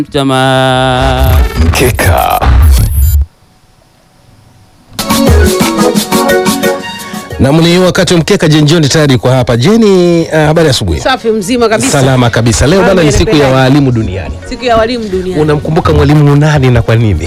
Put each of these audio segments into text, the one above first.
Jamaa Mkeka. Naam, ni wakati wa mkeka. Jeni John tayari kwa hapa. Jeni, uh, habari ya asubuhi. Safi mzima kabisa. Salama kabisa. Leo bana ni siku ya Yanaendelea. waalimu duniani. Siku ya walimu duniani. Unamkumbuka mwalimu nani na kwa nini?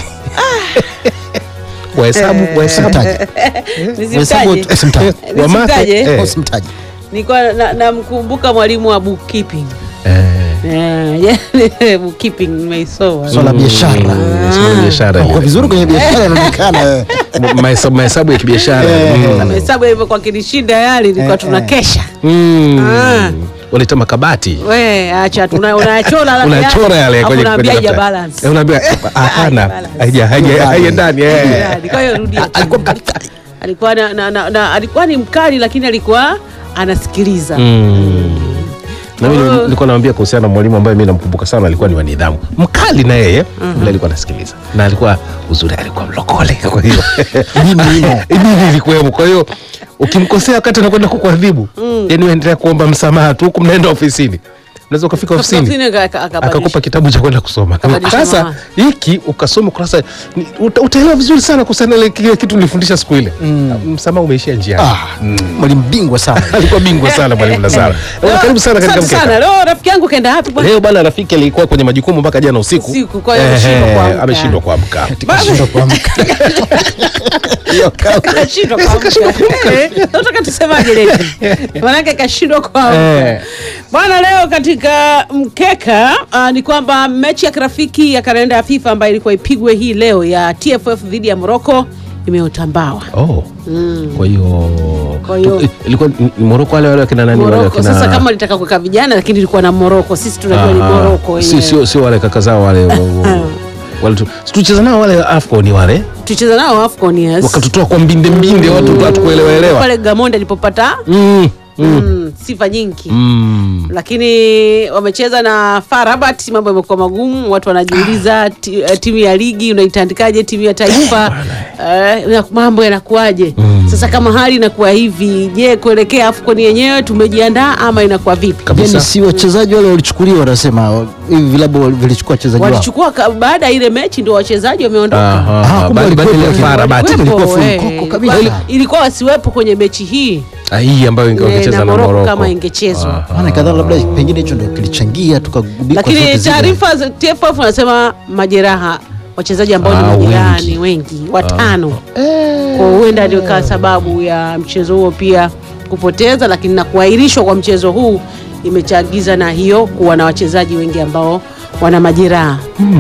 Wahesabu, wahesabu. Nisimtaje. Usimtaje. Wa math, Nisimtaje? eh. Usimtaje. Nilikuwa na- namkumbuka mwalimu wa bookkeeping. Eh, Eh, yani bookkeeping nimeisoma. Swala la biashara. sema biashara Kwa ile. vizuri kwenye biashara inaonekana. eh. Mahesabu mahesabu ya kibiashara. Eh. Mm. Hesabu hivyo kwa kinishinda yale ilikuwa Eh, tunakesha. Mm. Ah. Waleta makabati. We acha tuna unachora la Unachora yale Alafu kwenye unaambia kwenye haija daftari. balance. Eh, Unaambia hapana. balance. Haija haija haiendani. eh. Yani, Kwa hiyo rudia. Alikuwa mkali kali. Alikuwa na, na, na, na alikuwa ni mkali lakini alikuwa anasikiliza. Mm. Na mimi Oh. nilikuwa naambia kuhusiana na mwalimu ambaye mimi namkumbuka sana, alikuwa ni wa nidhamu, mkali na yeye vile alikuwa anasikiliza, na alikuwa uzuri, alikuwa mlokole. Kwa hiyo Elimu imo. elimu ilikuwemo. Kwa hiyo ukimkosea wakati anakwenda kukuadhibu, yani uendelea kuomba msamaha tu, huku mnaenda ofisini, unaweza ukafika ofisini Ofisini aka- aka- akabadilisha. akakupa kitabu cha kwenda kusoma. Akabadilisha Sasa mama. hiki ukasoma kurasa, ni- uta- utaelewa vizuri sana kuhusiana na kile kitu nilifundisha siku ile. Msamaha umeishia njiani. Ah, mwalimu bingwa sana. Alikuwa bingwa sana mwalimu Lazaro. Bwana, Karibu sana katika Asante mkeka. sana. Leo rafiki yangu kaenda wapi bwana? Leo bana rafiki alikuwa kwenye majukumu mpaka jana usiku. Usiku, kwa hiyo Ehe, ameshindwa kuamka. ameshindwa kuamka. Kashindwa kuamka. Hiyo kazi. Kashindwa kuamka. Eh, Nataka tusemaje leo? Maanake kashindwa kuamka. Eh. Bwana, leo katika mkeka ah, ni kwamba mechi ya kirafiki ya kalenda ya FIFA ambayo ilikuwa ipigwe hii leo ya TFF dhidi ya Morocco imeotambawa. Oh. Kwa hiyo Kwa hiyo- tu- ilikuwa ni- ni Morocco wale wale wakina nani wale Morocco wakina sasa kama litaka kuweka vijana lakini ilikuwa na Morocco. Sisi tunajua ni Ah, Morocco si yenyewe. sio sio wale kaka zao wale wa- wa- wale tu si tulicheza nao wale AFCON wale Tucheza nao AFCON yes. wakatutoa kwa mbinde mbinde watu watu kuelewa elewa. Pale Gamonde alipopata Mm. mm, sifa nyingi. Mm. lakini wamecheza na FAR Rabat, mambo yamekuwa magumu. Watu wanajiuliza ti, eh, timu ya ligi unaitandikaje timu ya taifa eh, na mambo yanakuwaje? Sasa kama hali inakuwa hivi, je, kuelekea AFCON yenyewe tumejiandaa ama inakuwa vipi? Kabisa. Yaani si wachezaji wale walichukuliwa, wanasema hivi vilabu vilichukua wachezaji wao. Walichukua ka- baada ya ile mechi ndio wachezaji wameondoka. Aha, Ah, kumbe ba- walikuwepo badala ya wakina- FAR Rabat. Walikuwepo, ilikuwa full eh, koko kabisa. ilikuwa- ilikuwa wasiwepo kwenye mechi hii Ah, hii ambayo eh, ingecheza na na Morocco Morocco. kama ingechezwa Maana kadhaa labda pengine hicho ndio kilichangia tukagubikwa zote lakini zile. taarifa za TFF wanasema majeraha wachezaji ambao Ah, ni majirani wengi. wengi watano kwa huenda ndio ikawa sababu ya mchezo huo pia kupoteza, lakini na kuahirishwa kwa mchezo huu imechagiza na hiyo kuwa na wachezaji wengi ambao wana majeraha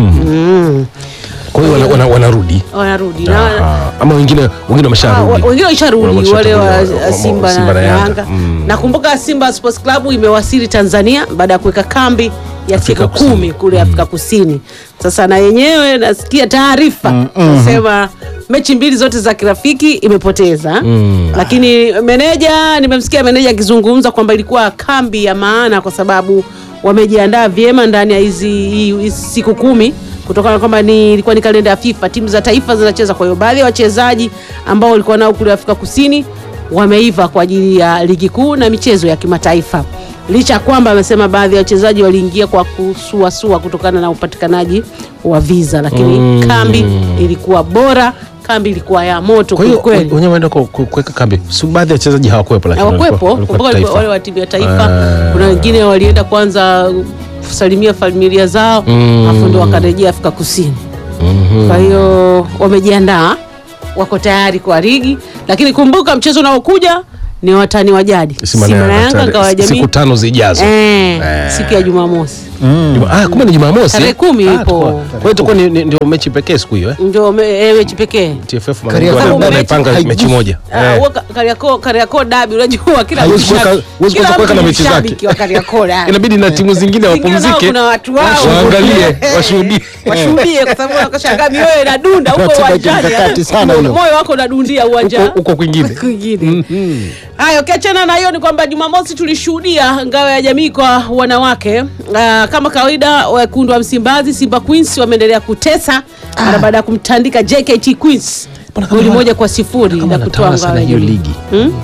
mm. Kwa hiyo wana- wana- wanarudi wanarudi na Aha. ama wengine wengine Ah, wa- wamesharudi. wengine waisharudi Wamesha- wale wa wa- wa- Simba Simba na na Yanga. Yanga. Mm. Nakumbuka Simba Sports Club imewasili Tanzania baada ya kuweka kambi ya Afrika siku Kusini. kumi kule Afrika Kusini. Sasa na yenyewe nasikia taarifa nasema mechi mbili zote za kirafiki imepoteza, lakini meneja, nimemsikia meneja akizungumza kwamba ilikuwa kambi ya maana kwa sababu wamejiandaa vyema ndani ya hizi hii- hizi siku kumi kutokana na kwamba ni ilikuwa ni kalenda ya FIFA, timu za taifa zinacheza. Kwa hiyo baadhi ya wachezaji ambao walikuwa nao kule Afrika Kusini wameiva kwa ajili ya ligi kuu na michezo ya kimataifa, licha ya kwamba amesema baadhi ya wachezaji waliingia kwa kusuasua kutokana na upatikanaji wa visa, lakini kambi ilikuwa bora, kambi ilikuwa ya moto Kwa hiyo kwelikweli. wenyewe waenda ku- ku- kuweka kambi. Si baadhi ya wachezaji hawakuwepo lakini Hawakuwepo, walikuwa- walikuwa kumbuka walikuwa taifa. wale wa timu ya taifa. Ah. Kuna wengine walienda kwanza kusalimia familia zao, Mm. afu ndio wakarejea Afrika Kusini. Kwa hiyo wamejiandaa, wako tayari kwa ligi, lakini kumbuka mchezo unaokuja ni watani wa jadi Simba na Simba na Yanga Yanga, tayari. ngao ya jamii siku tano zijazo. eh, Eh. siku ya Jumamosi Juma- Ah, kumbe ni Jumamosi. Tarehe kumi Ah, ipo. tukua- Kwa hiyo itakuwa ni- ni- ndio mechi pekee siku hiyo eh? ndio me- eh, mechi pekee. TFF Kariakoo wana- mechi wanaipanga haigusi. mechi moja. Ah, Eh. huwa Ka- Kariakoo Kariakoo dabi, unajua kila Haiwezi mtu kuweka- shabi- huwezi kila kuweza kuweka mtu na ni mechi zake. shabiki wa Kariakoo dabi. Inabidi na timu zingine Zingine nao wapumzike. kuna watu wao Waangalie, washuhudie. washuhudie kwa sababu wakashangaa mioyo inadunda huko Ratiba uwanjani, kimkakati sana hiyo. moyo wako unadundia uwanja Huko- huko kwingine. kwingine. Haya, ukiachana na hiyo ni kwamba Jumamosi tulishuhudia ngao ya jamii kwa wanawake. Ah, kama kawaida, wekundu wa Msimbazi Simba Queens wameendelea kutesa mara baada ya kumtandika JKT Queens Mbona kama goli wana- moja kwa sifuri Kama na kutoa wanatawala ngao sana ya hiyo jamii. ligi. Hmm?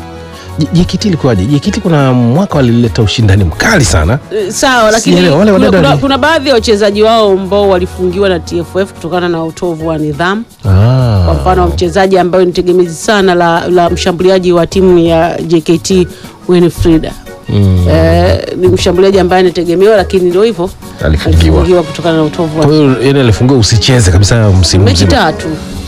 J- JKT ilikuwaje? JKT kuna mwaka walileta ushindani mkali sana. Eh, sawa lakini Sielewa, wale kuna, wadada kuna, wali- kuna baadhi ya wachezaji wao ambao walifungiwa na TFF kutokana na utovu wa nidhamu Ah. kwa mfano mchezaji ambaye ni tegemezi sana la, la mshambuliaji wa timu ya JKT Winfrida Mm. eh, ni mshambuliaji ambaye anategemewa lakini ndio hivyo Alifungiwa. kutokana na utovu Kwa wa hiyo yeye alifungiwa usicheze kabisa msimu mechi mzima. tatu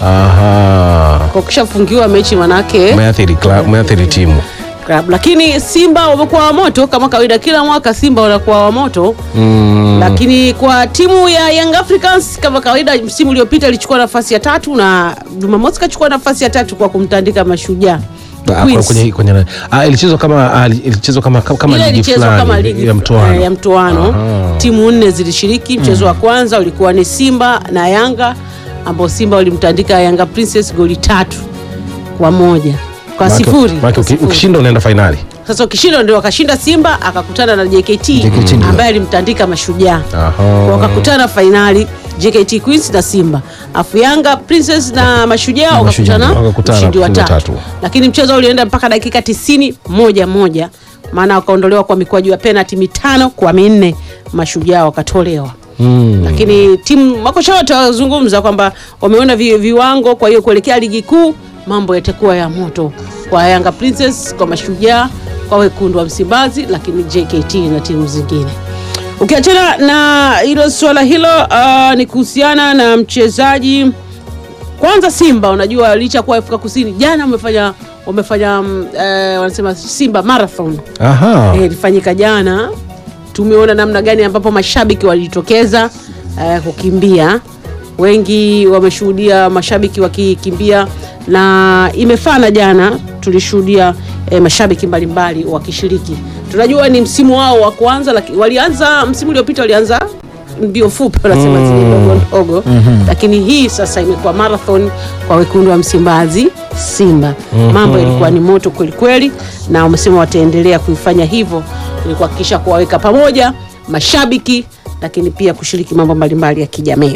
Aha. kwa ukishafungiwa mechi manake Umeathiri club, umeathiri timu. club. lakini Simba wamekuwa wa moto kama kawaida, kila mwaka Simba wanakuwa wa moto Mm. lakini kwa timu ya Young Africans kama kawaida, msimu uliopita ilichukua nafasi ya tatu na Jumamosi kachukua nafasi ya tatu kwa kumtandika Mashujaa Ah, Queens. kwenye kwenye ah, ilichezwa kama ah, ilichezwa kama kama Ile ligi ilichezwa kama fulani ligi ya mtoano. eh, ya mtoano. Aha. Timu nne zilishiriki. Mchezo wa kwanza ulikuwa ni Simba na Yanga ambao Simba walimtandika Yanga Princess goli tatu kwa moja kwa Maana- sifuri. maana kwa uki- sifuri. ukishinda unaenda fainali. Sasa ukishinda ndio wakashinda Simba akakutana na JKT, JKT ndio. ambaye alimtandika Mashujaa Aha. wakakutana fainali JKT Queens na Simba, afu Yanga Princess na Mashujaa Mashujaa wakakutana wakakutana mshindi wa kushinda tatu, tatu. lakini mchezo ulienda mpaka dakika tisini moja moja, maana wakaondolewa kwa mikwaju ya penalti mitano kwa minne, Mashujaa wakatolewa Mm. lakini timu makocha wote wazungumza kwamba wameona vi, viwango, kwa hiyo kuelekea ligi kuu mambo yatakuwa ya moto kwa Yanga Princess, kwa Mashujaa, kwa wekundu wa Msimbazi, lakini JKT na timu zingine. Ukiachana na hilo suala hilo, uh, ni kuhusiana na mchezaji kwanza Simba. Unajua licha kuwa Afrika Kusini jana wamefanya wamefanya mm, eh, wanasema Simba marathon Aha. Eh, ilifanyika jana. Tumeona namna gani ambapo mashabiki walijitokeza eh, kukimbia. Wengi wameshuhudia mashabiki wakikimbia, na imefana jana tulishuhudia eh, mashabiki mbalimbali wakishiriki. Tunajua ni msimu wao wa kwanza, lakini walianza msimu uliopita walianza mbio fupi wanasema zile ndogo ndogo, lakini hii sasa imekuwa marathon kwa wekundu wa Msimbazi Simba. Mambo yalikuwa ni moto kweli kweli, na wamesema wataendelea kuifanya hivyo ili kuhakikisha kuwaweka pamoja mashabiki, lakini pia kushiriki mambo mbalimbali ya kijamii.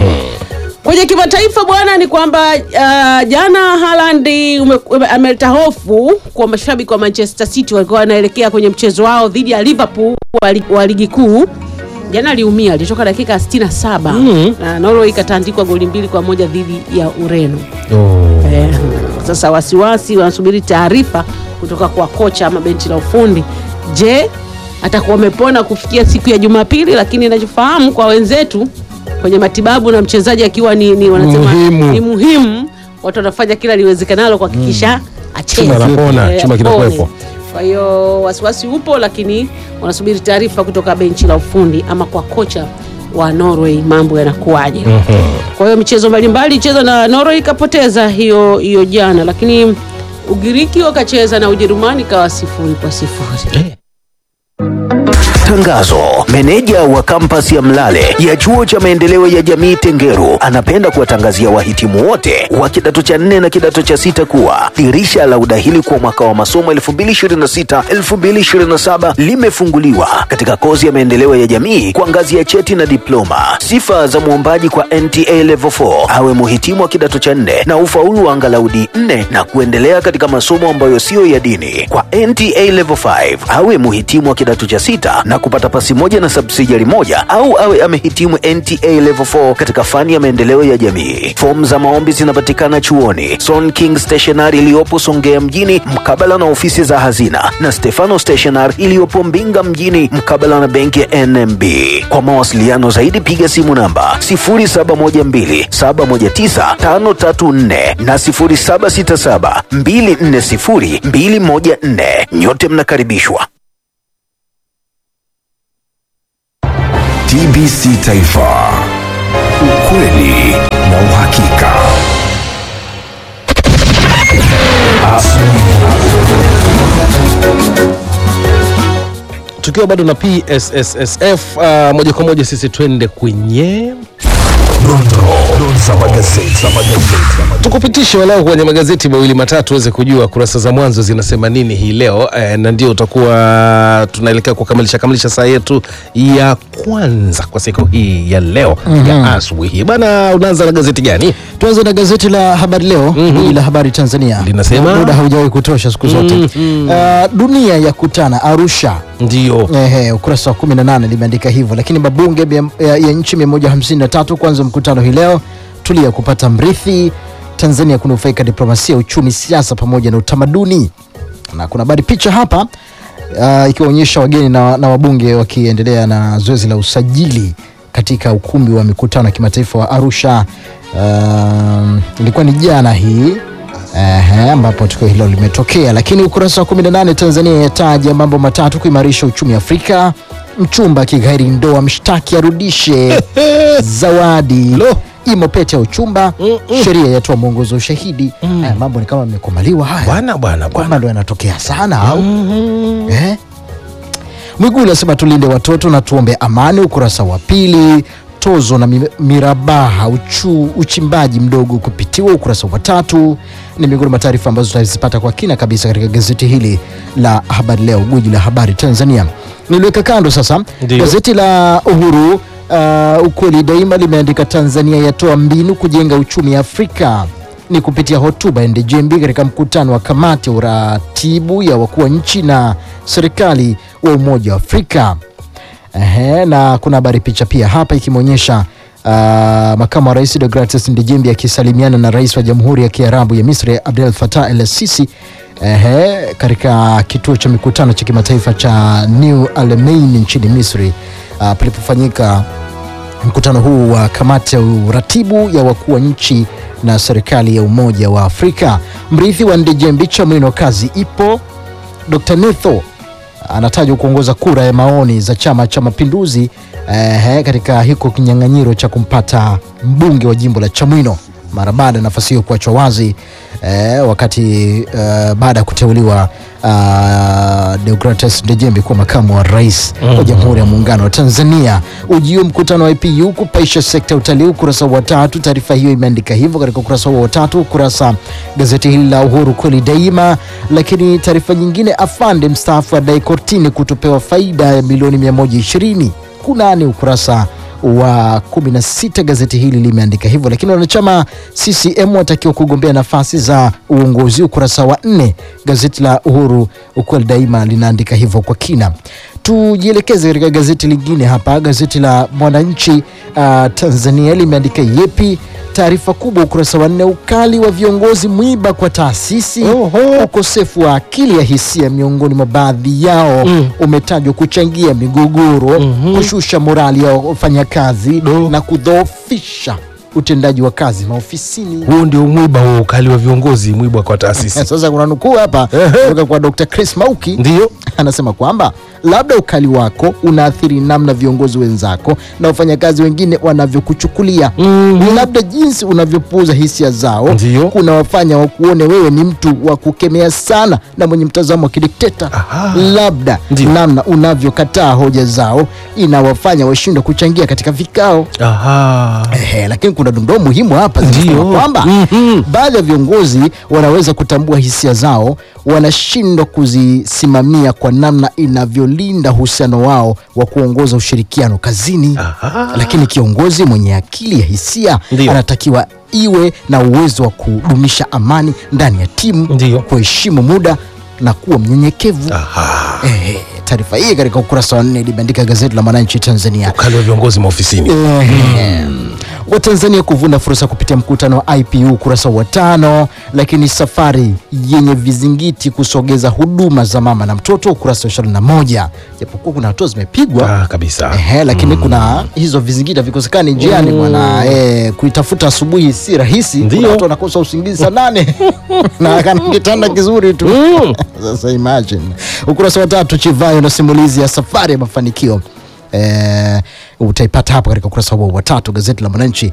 Kwenye kimataifa bwana, ni kwamba uh, jana Haaland ume- ume- ameleta hofu kwa mashabiki wa Manchester City walikuwa wanaelekea kwenye mchezo wao dhidi ya Liverpool wa li- wa ligi kuu. Jana aliumia, alitoka dakika ya 67 na Norway ikatandikwa goli mbili kwa moja dhidi ya Ureno. Oh. Eh, sasa wasiwasi wanasubiri taarifa kutoka kwa kocha ama benchi la ufundi. Je, atakuwa amepona kufikia siku ya Jumapili? Lakini inachofahamu kwa wenzetu kwenye matibabu na mchezaji akiwa ni, ni wanasema Muhimu. ni muhimu, watu wanafanya kila liwezekanalo kuhakikisha acheze. Chuma anapona, Eh, chuma apone. kinakuwepo. Kwa hiyo wasiwasi upo, lakini wanasubiri taarifa kutoka benchi la ufundi ama kwa kocha wa Norway, mambo yanakuwaje? Kwa hiyo michezo mbalimbali cheza na Norway ikapoteza hiyo hiyo jana, lakini Ugiriki wakacheza na Ujerumani kawa sifuri kwa sifuri. Tangazo. Meneja wa kampasi ya Mlale ya chuo cha maendeleo ya jamii Tengeru anapenda kuwatangazia wahitimu wote wa kidato cha nne na kidato cha sita kuwa dirisha la udahili kwa mwaka wa masomo 2026-2027 limefunguliwa katika kozi ya maendeleo ya jamii kwa ngazi ya cheti na diploma. Sifa za mwombaji kwa NTA Level 4 awe muhitimu wa kidato cha nne na ufaulu wa angalau D4 na kuendelea katika masomo ambayo siyo ya dini. Kwa NTA Level 5 awe muhitimu wa kidato cha sita na kupata pasi moja na subsidiary moja au awe amehitimu NTA Level 4 katika fani ya maendeleo ya jamii. Fomu za maombi zinapatikana chuoni Son King Stationery iliyopo Songea mjini mkabala na ofisi za hazina na Stefano Stationery iliyopo Mbinga mjini mkabala na benki ya NMB. Kwa mawasiliano zaidi piga simu namba 0712719534 na 0767240214. Nyote mnakaribishwa. TBC Taifa, ukweli na uhakika. Tukiwa bado na PSSSF uh, moja kwa moja sisi twende kwenye Dondoo za magazeti za magazeti. tukupitishe walau kwenye magazeti mawili matatu uweze kujua kurasa za mwanzo zinasema nini hii leo eh, na ndio utakuwa tunaelekea kukamilisha kamilisha saa yetu ya kwanza kwa siku hii ya leo ya asubuhi hii bana. Unaanza na gazeti gani? Tuanze na gazeti la Habari Leo, mm la Habari Tanzania. Linasema? muda haujawahi kutosha siku zote. Mhm. Uh, dunia ya kutana Arusha. ndio Ehe, ukurasa wa 18 limeandika hivyo, lakini mabunge mia- ya, ya nchi 153 kuanza mkutano hii leo. Tulia kupata mrithi. Tanzania kunufaika diplomasia, uchumi, siasa pamoja na utamaduni. Na kuna habari picha hapa uh, ikiwaonyesha wageni na, na wabunge wakiendelea na zoezi la usajili katika ukumbi wa mikutano ya kimataifa wa Arusha. Um, ilikuwa ni jana hii Ehe, ambapo tukio hilo limetokea. Lakini ukurasa wa 18 Tanzania yataja mambo matatu kuimarisha uchumi Afrika. Mchumba kighairi ndoa, mshtaki arudishe zawadi. Imo pete ya uchumba, sheria yatoa mwongozo wa ushahidi. Haya mambo ni kama yamekomaliwa haya bwana bwana kwamba bwana ndo yanatokea sana au eh? Mwigulu asema tulinde watoto na tuombe amani. Ukurasa wa pili tozo na mi- mirabaha uchu, uchimbaji mdogo kupitiwa. Ukurasa wa tatu ni miongoni mwa taarifa ambazo tutazipata kwa kina kabisa katika gazeti hili la Habari Leo, gwiji la habari Tanzania. Niliweka kando sasa Ndio. gazeti la Uhuru uh, ukweli daima limeandika Tanzania yatoa mbinu kujenga uchumi Afrika ni kupitia hotuba ya Ndejembi katika mkutano wa kamati ya uratibu ya wakuu wa nchi na serikali wa Umoja wa Afrika. Ehe, na kuna habari picha pia hapa ikimwonyesha uh, makamu wa rais Deogratias Ndejembi akisalimiana na rais wa Jamhuri ya Kiarabu ya Misri Abdel Fattah El Sisi ehe, katika kituo cha mikutano cha kimataifa cha New Alamein nchini Misri uh, palipofanyika mkutano huu wa kamati ya uratibu ya wakuu wa nchi na serikali ya Umoja wa Afrika. Mrithi wa Ndejembi Chamwino, kazi ipo. Dr. Netho anatajwa kuongoza kura ya maoni za Chama cha Mapinduzi eh, katika hiko kinyang'anyiro cha kumpata mbunge wa jimbo la Chamwino mara baada ya nafasi hiyo kuachwa wazi eh, wakati eh, baada ya kuteuliwa uh, Deogratias Ndejembi kuwa makamu wa rais wa Jamhuri ya Muungano wa Tanzania. Ujio mkutano wa IPU kupaisha sekta ya utalii, ukurasa wa tatu. Taarifa hiyo imeandika hivyo katika ukurasa huo wa tatu, ukurasa gazeti hili la Uhuru kweli daima. Lakini taarifa nyingine, afande mstaafu adai kortini kutopewa faida ya milioni 120 kunani ukurasa wa 16 gazeti hili limeandika hivyo, lakini wanachama CCM watakiwa kugombea nafasi za uongozi, ukurasa wa nne. Gazeti la Uhuru ukweli daima linaandika hivyo kwa kina. Tujielekeze katika gazeti lingine hapa, gazeti la Mwananchi uh, Tanzania limeandika yepi taarifa kubwa ukurasa wa nne, ukali wa viongozi mwiba kwa taasisi, ukosefu wa akili ya hisia miongoni mwa baadhi yao umetajwa kuchangia migogoro, kushusha morali ya wafanyakazi na kudhoofisha utendaji wa kazi maofisini. huo ndio mwiba huo ukali wa viongozi mwiba kwa taasisi Sasa kuna nukuu hapa kutoka kwa Dr. Chris Mauki ndio anasema kwamba labda ukali wako unaathiri namna viongozi wenzako na wafanyakazi wengine wanavyokuchukulia. Labda jinsi unavyopuuza hisia zao Ndiyo. kunawafanya wakuone wewe ni mtu wa kukemea sana na mwenye mtazamo wa kidikteta. Labda Ndiyo. namna unavyokataa hoja zao inawafanya washindwe kuchangia katika vikao. aha Ehe, lakini kuna dondoo muhimu hapa zinasema Ndio. kwamba baadhi ya viongozi wanaweza kutambua hisia zao, wanashindwa kuzisimamia kwa namna inavyolinda uhusiano wao wa kuongoza ushirikiano kazini. Lakini kiongozi mwenye akili ya hisia Ndio. anatakiwa iwe na uwezo wa kudumisha amani ndani ya timu, Ndio. kuheshimu muda na kuwa mnyenyekevu. aha Ehe, taarifa hii katika ukurasa wa nne limeandika gazeti la Mwananchi Tanzania. ukali wa viongozi maofisini Ehe. Watanzania kuvuna fursa kupitia mkutano wa IPU ukurasa wa tano. Lakini safari yenye vizingiti kusogeza huduma za mama na mtoto ukurasa wa ishirini na moja japokuwa kuna hatua zimepigwa ah, kabisa Ehe, lakini kuna hizo vizingiti havikosekani njiani bwana. Eh, kuitafuta asubuhi si rahisi. Ndio. Kuna watu wanakosa usingizi saa nane na kana kitanda kizuri tu. Sasa imagine. Ukurasa wa tatu Chivayo na simulizi ya safari ya mafanikio eh, utaipata hapo katika ukurasa huo wa tatu gazeti la Mwananchi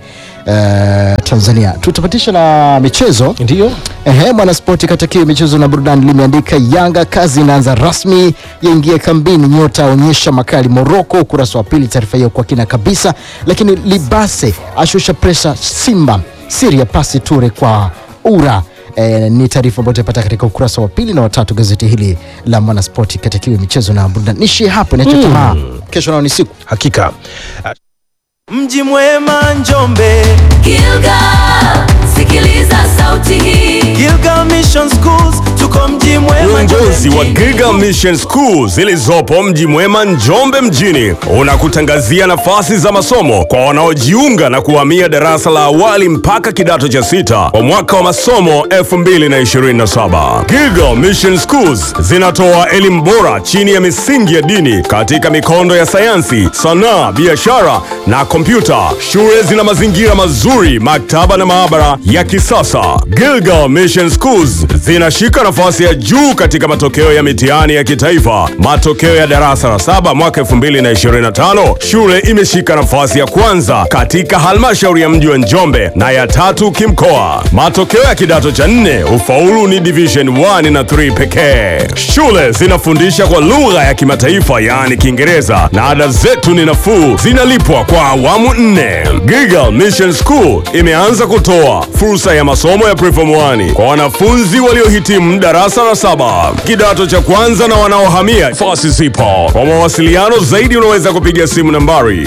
eh, Tanzania. Tutapatisha na michezo ndio Ehe, Mwanaspoti katika michezo na burudani limeandika Yanga kazi inaanza rasmi, yaingia kambini, nyota aonyesha makali Moroko. Ukurasa wa pili, taarifa hiyo kwa kina kabisa. Lakini Libase ashusha presha Simba, siri ya pasi Ture kwa ura E, ni taarifa ambayo tutapata katika ukurasa wa pili na watatu gazeti hili la Mwanaspoti katika michezo na burudani. Nishie hapo, niache tamaa. Kesho nao ni siku hakika Mji mwema Njombe, Gilgal, sikiliza sauti hii Gilgal Mission Schools tuko mji mwema Uongozi Njombe wa mjini. Giga Mission School zilizopo mji mwema Njombe mjini unakutangazia nafasi za masomo kwa wanaojiunga na kuhamia darasa la awali mpaka kidato cha sita kwa mwaka wa masomo 2027. Giga Mission Schools zinatoa elimu bora chini ya misingi ya dini katika mikondo ya sayansi, sanaa, biashara na kompyuta. Shule zina mazingira mazuri, maktaba na maabara ya kisasa. Gilgal Mission Schools zinashika nafasi ya juu katika matokeo ya mitihani ya kitaifa. Matokeo ya darasa la saba mwaka 2025, shule imeshika nafasi ya kwanza katika halmashauri ya mji wa Njombe na ya tatu kimkoa. Matokeo ya kidato cha nne, ufaulu ni division 1 na 3 pekee. Shule zinafundisha kwa lugha ya kimataifa yaani Kiingereza na ada zetu ni nafuu, zinalipwa kwa awamu nne. Gigal Mission School imeanza kutoa fursa ya masomo ya preform 1 kwa wanafunzi waliohitimu darasa la saba, kidato cha kwanza na wanaohamia nafasi zipo. Kwa mawasiliano zaidi unaweza kupiga simu nambari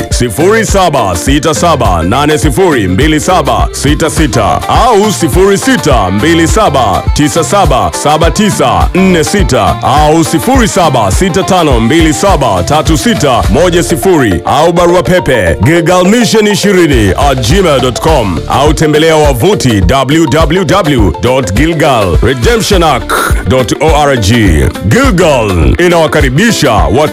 0767802766 au 0627977946 au 0765273610 au barua pepe gigalmission20 at gmail.com au tembelea wavuti www.gilgalredemptionarc.org. Gilgal inawakaribisha watu